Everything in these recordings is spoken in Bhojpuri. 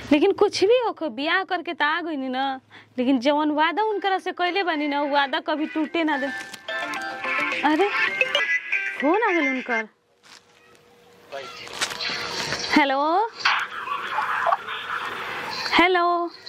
लेकिन कुछ भी हो बियाह करके त आ गई ना लेकिन जवन वादा उनकरा से कैले बानी ना उ वादा कभी टूटे ना दे अरे फोन आ गइल उनकर हेलो हेलो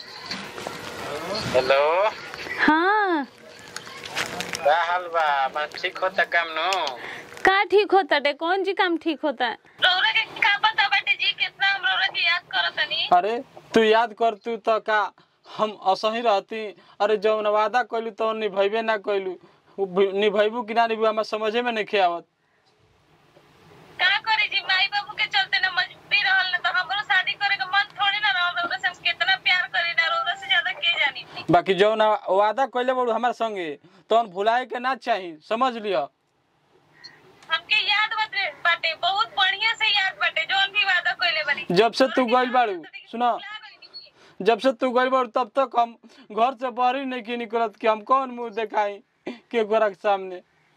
हेलो हाँ का हाल बा बा ठीक होता काम नो का ठीक होता टे कौन जी काम ठीक होता है रौरा के का पता बाटे जी कितना हम रौरा के याद करतनी अरे तू याद कर तू तो का हम असही रहती अरे जौन वादा कैलू तो निभैबे ना कैलू उ भी- निभैबू कि ना निभू हमार समझे में नहीं आवत का करे जी माई बाबू के चलते ना मजबूरी रहल ना तो हमरो शादी करे के मन थोड़ी ना रहल रौरा से हम कितना प्यार करी ना रौरा से ज्यादा के जानी बाकी जौन वादा कैले बड़ू हमार संगे तो भुलाए के ना चाही समझ लियो हमके याद बाटे बाटे बहुत बढ़िया से याद बाटे जोन भी वादा कइले बानी जब से तू गइल बाड़ू सुनो जब से तू गइल बाड़ू तब तक हम घर से बाहर ही नहीं की निकलत कि हम कौन मुंह दिखाई के गोरा के सामने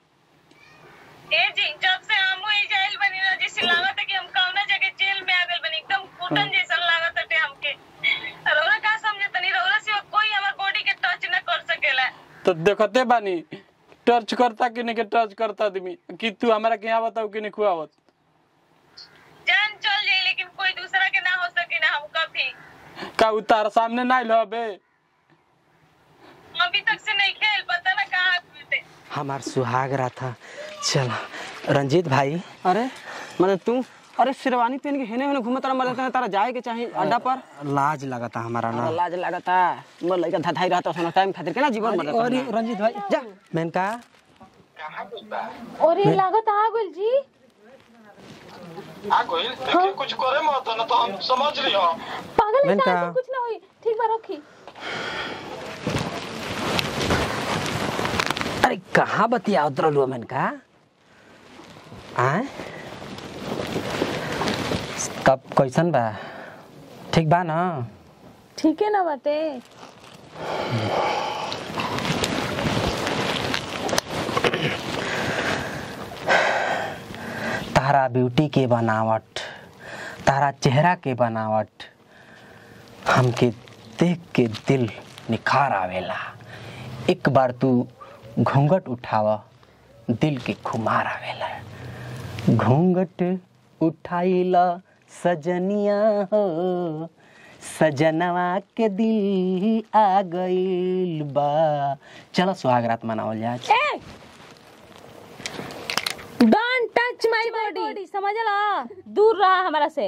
ए जी जब से हमहू ई जाइल बनी ना जैसे लागत है कि हम कौना जगह जेल में आ गइल बनी एकदम घुटन जैसा लागत है हमके रौरा का समझतनी रौरा से कोई हमर बॉडी के टच ना कर सकेला तो देखते बानी टच करता कि नहीं के टच करता आदमी कि तू हमारा के यहाँ बताऊ कि नहीं खुआवत जान चल जाई लेकिन कोई दूसरा के ना हो सके ना हम कभी का उतार सामने ना लो बे अभी तक से नहीं खेल पता ना कहाँ थे हमार सुहाग रहा था चल रंजीत भाई अरे मतलब तू अरे शेरवानी पहन के हेने हेने घूमत रहा मतलब तारा जाए के चाही अड्डा पर लाज लगता हमारा ना अरे लाज लागता मोर लइका धधाई रहता सोना टाइम खातिर केना जीवन मरत अरे रंजीत भाई जा मेनका और ये लागत आ गइल जी आ गइल देखिए कुछ करे मत ना तो हम समझ लियो पागल है मेनका। ऐसा कुछ ना होई ठीक बा रखी अरे कहाँ बतिया उतरल मेनका आए तब कैसन बा ठीक बा ना ठीक है ना बाटे तारा ब्यूटी के बनावट तारा चेहरा के बनावट हमके देख के दिल निखार आवेला एक बार तू घूंघट उठाव दिल के खुमार आवेला घूंघट उठाइला सजनिया हो सजनवा के दिल आ गइल बा चलो सुहागरात मनावल जाए ए डोंट टच माय बॉडी समझला दूर रहा हमारा से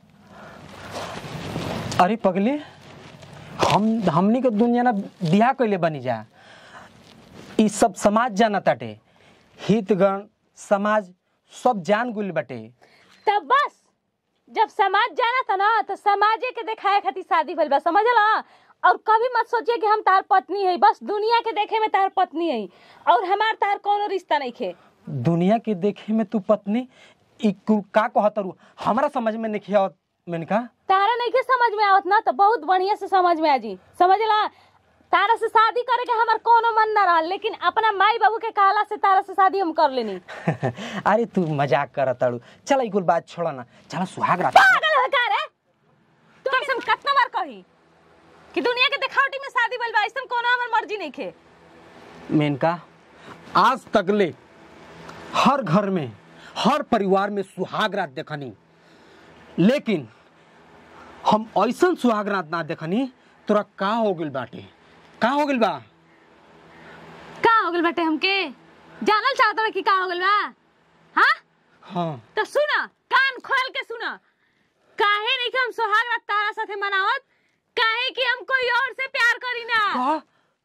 अरे पगले हम हमनी के दुनिया ना बियाह कैले बनी जा ई सब समाज जाना ताटे हितगण समाज सब जान गुल बटे तब बस जब समाज जाना था ना तो समाजे के दिखाए खातिर शादी भइल बा समझला और कभी मत सोचिए कि हम तार पत्नी है बस दुनिया के देखे में तार पत्नी है और हमार तार कोनो रिश्ता नहीं खे दुनिया के देखे में तू पत्नी ई कु- का कहतरू हमरा समझ में नहीं आवत मैंने कहा तारा नहीं के समझ में आवत ना तो बहुत बढ़िया से समझ में आ जी समझला तारा से शादी करे के हमार कोनो मन ना रहा लेकिन अपना माई बाबू के कहला से तारा से शादी हम कर लेनी अरे तू मजाक करतड़ू चल ई कुल बात छोड़ ना चल सुहाग रात पागल है का रे तू हम कितना बार कही कि दुनिया के दिखावटी में शादी भइल बा ऐसन कोनो हमर मर्जी नहीं खे मेनका आज तक ले हर घर में हर परिवार में सुहाग रात देखनी लेकिन हम ऐसन सुहाग रात ना देखनी तोरा का हो गइल बाटे का हो गइल बा का हो गइल बाटे हमके जानल चाहत बा कि का हो गइल बा हाँ हाँ तो सुना कान खोल के सुना काहे नहीं कि हम सोहाग रात तारा साथे मनावत काहे कि हम कोई और से प्यार करी ना का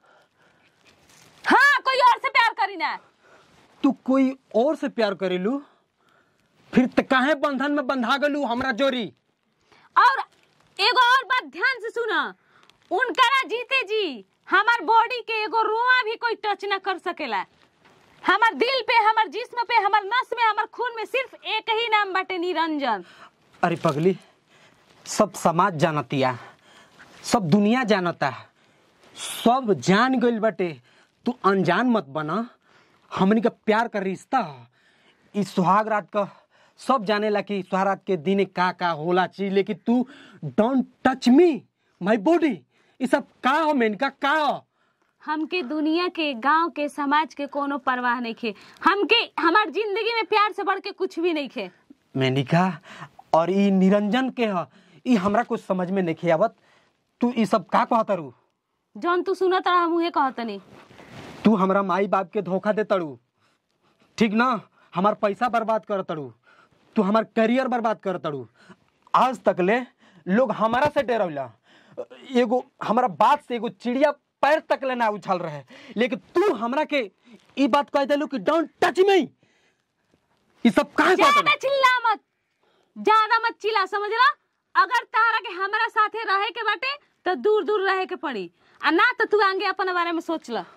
हाँ कोई और से प्यार करी ना तू कोई और से प्यार करेलू फिर त काहे बंधन में बंधा गलू हमरा जोरी और एगो और बात ध्यान से सुना उनकरा जीते जी हमार बॉडी के एगो रोआ भी कोई टच ना कर सकेला हमार दिल पे हमार जिस्म पे हमार नस में हमार खून में सिर्फ एक ही नाम बाटे निरंजन अरे पगली सब समाज जानतिया सब दुनिया जानता सब जान गइल बटे तू अनजान मत बना हमनी का प्यार का रिश्ता ह। ई सुहाग रात का सब जानेला कि सुहागरात के दिन का का होला चीज लेकिन तू don't touch me my body ये सब का हो मेनका का हो हमके दुनिया के गांव के समाज के कोनो परवाह नहीं खे हमके हमार जिंदगी में प्यार से बढ़ के कुछ भी नहीं खे मेनिका और ई निरंजन के ह ई हमरा कुछ समझ में नहीं आवत तू ई सब का कहत रू जौन तू सुनत रहा मुहे कहतनी तू हमरा माई बाप के धोखा दे तड़ू ठीक ना हमार पैसा बर्बाद कर तड़ू तू हमार करियर बर्बाद कर तड़ू आज तक ले लोग हमारा से डरौला एगो हमारा बात से एगो चिड़िया पैर तक ले ना उछल रहे लेकिन तू हमरा के ई बात कह देलू कि डोंट टच मी ई सब काहे ज्यादा कहत चिल्ला मत ज्यादा मत चिल्ला समझला अगर तारा के हमरा साथे रहे के बाटे तो दूर दूर रहे के पड़ी आ ना तो तू आगे अपने बारे में सोच ल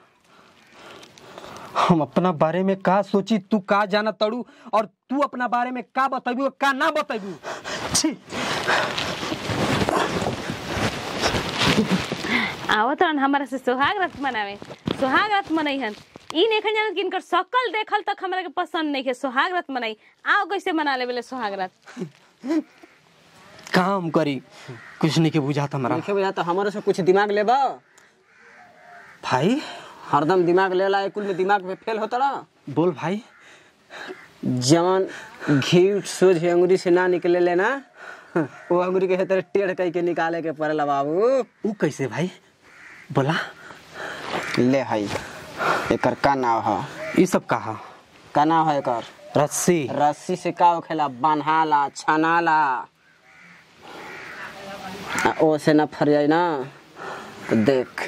हम अपना बारे में का सोची तू का जाना तड़ू और तू अपना बारे में का बतेबू और का ना बतेबू छी आवत रहन हमरा से सोहाग रात मनावे सोहाग रात मनैहन ई नहीं जानत कि इनकर शकल देखल तक हमरा के पसंद नहीं है सोहाग रात मनाई आओ कैसे मना लेबे सोहाग रात काम करी कुछ नहीं के बुझाता हमारा देखे भैया तो हमारे से कुछ दिमाग लेबा भाई हरदम दिमाग लेला कुल में दिमाग पे फेल होता रहा बोल भाई जवन घी सोझ अंगुरी से ना निकले लेना वो अंगुरी के तरह टेढ़ कह के निकाले के पड़ेला बाबू ऊ कैसे भाई बोला ले हई एकर का नाव ह ये सब कहा का नाव है एकर रस्सी रस्सी से का होखेला बान्हाला छनाला आ ओ से ना फर जाए ना तो देख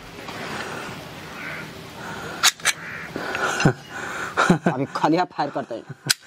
अभी खलिया फायर करते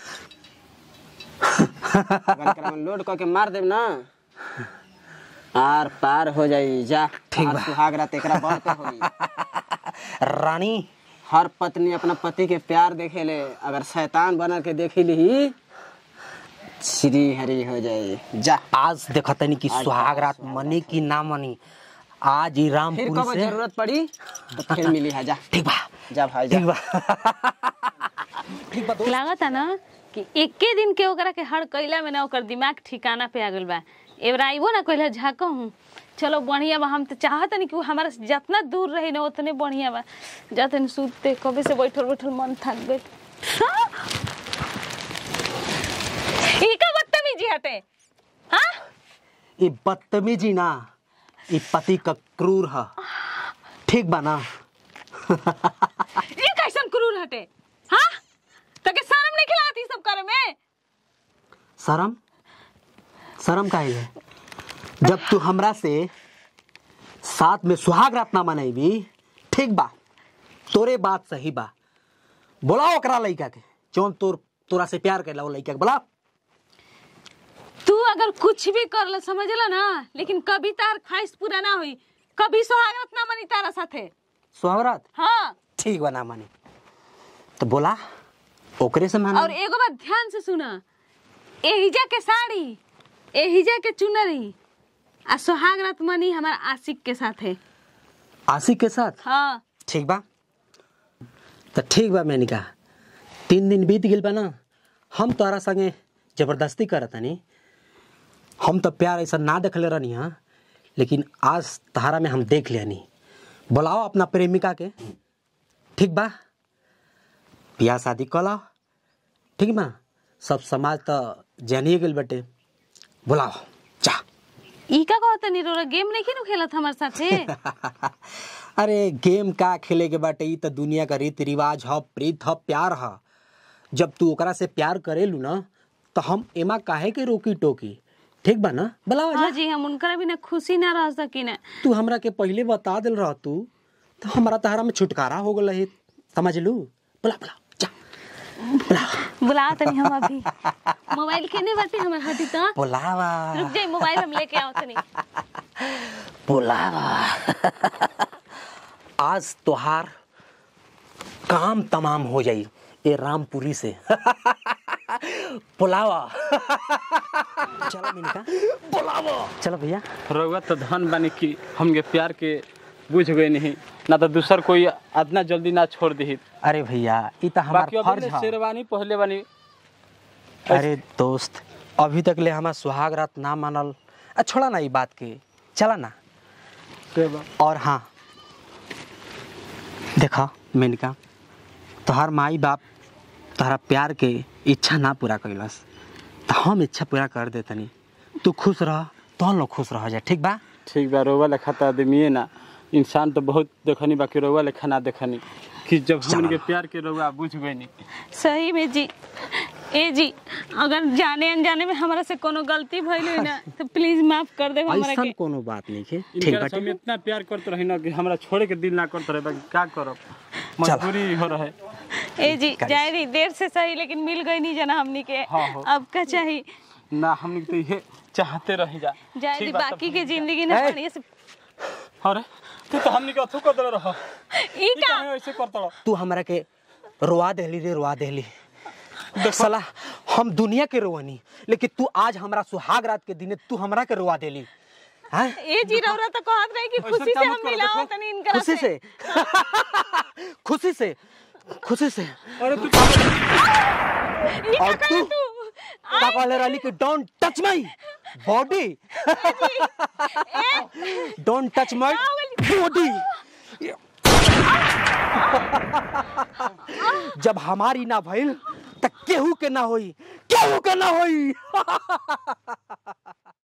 अगर एकरा में लोड करके मार देब ना आर पार हो जाई जा ठीक सुहाग रात एकरा बड़ पे होई रानी हर पत्नी अपना पति के प्यार देखे ले अगर शैतान बना के देखे ली श्री हरी हो जाए जा आज देखा तनी कि सुहाग रात मनी की ना मनी आज ही फिर रामपुर कब से जरूरत पड़ी तो फिर मिली है जा ठीक बा जा भाई जा ठीक बा ठीक बा दोस्त लागता ना कि एके दिन के ओकरा के हर कैला में ना ओकर दिमाग ठिकाना पे आ गइल बा एबरा आइबो ना कहला झाको हूँ चलो बढ़िया बा हम तो चाहत नहीं कि वो हमारा से जितना दूर रही ना उतने बढ़िया बा जाते सूतते कभी से बैठल बैठल मन थक गइल हाँ? ई का बदतमीजी हटे हाँ ये बदतमीजी ना ये पति का क्रूर है ठीक बा ना ई कैसन क्रूर हटे हाँ तके शर्म नहीं खिलाती सब करे में शर्म शर्म का है जब तू हमरा से साथ में सुहाग रात ना मनाईबी ठीक बा तोरे बात सही बा बोलाओ ओकरा लइका के जौन तोर तोरा से प्यार कैला वो लइका के बोला तू अगर कुछ भी कर ले समझला ना लेकिन कभी तार ख्वाहिश पूरा ना हुई कभी सुहागरात ना मनी तारा साथे सुहाग रात हाँ ठीक बा ना मानी तो बोला ओकरे से माना और एगो बात ध्यान से सुना एहिजा के साड़ी एहिजा के चुनरी आ सुहागरात मनी हमार आशिक के साथ है आशिक के साथ हाँ ठीक बा तो ठीक बा मैंने कहा तीन दिन बीत गेल बा ना हम तोरा संगे जबरदस्ती करत हनी हम तो प्यार ऐसा ना देखले रहनी हाँ लेकिन आज तहारा में हम देख लेनी बुलाओ अपना प्रेमिका के ठीक बा बियाह शादी कला ठीक बा सब समाज तो जानिए गेल बटे बुलाओ जा ई का कहत नी रोरा गेम नहीं खेलू खेलत हमार साथे अरे गेम का खेले के बाटे ई तो दुनिया का रीति रिवाज ह प्रीत ह प्यार ह जब तू ओकरा से प्यार करेलू ना तो हम एमा काहे के रोकी टोकी ठीक बा ना बुलाओ हाँ जी हम उनकरा बिना खुशी ना रह सकी ना तू हमरा के पहले बता दिल रह तू तो हमारा तहरा में छुटकारा हो गल है समझ लू बुला बुला जा बुला बुलाओ तनी हम अभी मोबाइल के नहीं बाटे हमर हटी तो बुलावा रुक जाई मोबाइल हम लेके आओ तनी बुलावा आज तोहार काम तमाम हो जाई ये रामपुरी से बुलावा चलो मिनका बुलावा चलो भैया रउआ तो धन बानी कि हमके प्यार के बुझ गए नहीं ना तो दूसर कोई इतना जल्दी ना छोड़ दी अरे भैया ई तो हमार बाकी फर्ज अभी है शेरवानी पहले बानी अरे दोस्त अभी तक ले हमारा सुहाग रात ना मानल आ छोड़ा ना ई बात के चला ना के बा और हाँ देखा मेनका तोहार माई बाप तोहरा प्यार के इच्छा ना पूरा कैलस तो हम इच्छा पूरा कर देतनी तू खुश रह तो लोग खुश रह जा ठीक बा ठीक बा रोवा लेखा तो आदमी ना इंसान तो बहुत देखनी बाकी रोवा लेखा ना देखनी कि जब हमन के प्यार के रोवा बुझ गई नहीं सही में जी ए जी अगर जाने अनजाने में हमरा से कोनो गलती भइल हुई ना तो प्लीज माफ कर दे हमरा ऐसा के कोनो बात नहीं है ठीक इनका बा से हम इतना प्यार करते रही ना कि हमरा छोड़े के दिल ना करते रहे बाकी क्या करब मजबूरी हो रहे ए जी जाए रही देर से सही लेकिन मिल गई नहीं जना हमनी के हाँ, हाँ। अब का चाहिए ना हम तो ये चाहते रह जा जाए ठीक दी बा, तब बाकी के जिंदगी ना ए! बढ़िया से अरे तू तो हमनी के अथु कर दे रह ई का ऐसे करता रह तू हमरा के रोवा देली रे रोवा देली साला हम दुनिया के रोवनी लेकिन तू आज हमरा सुहाग रात के दिने तू हमरा के रोवा देली हैं ए जी रौरा तो कहत रही कि ऐसा खुशी से काम हम मत करो, मिलाओ देखो। तनी इनकरा खुशी से खुशी से खुशी से अरे तू ई का और करे तू? तू का कहले रहली कि don't touch my body don't touch my body जब हमारी ना भइल त केहू के ना होई केहू के ना होई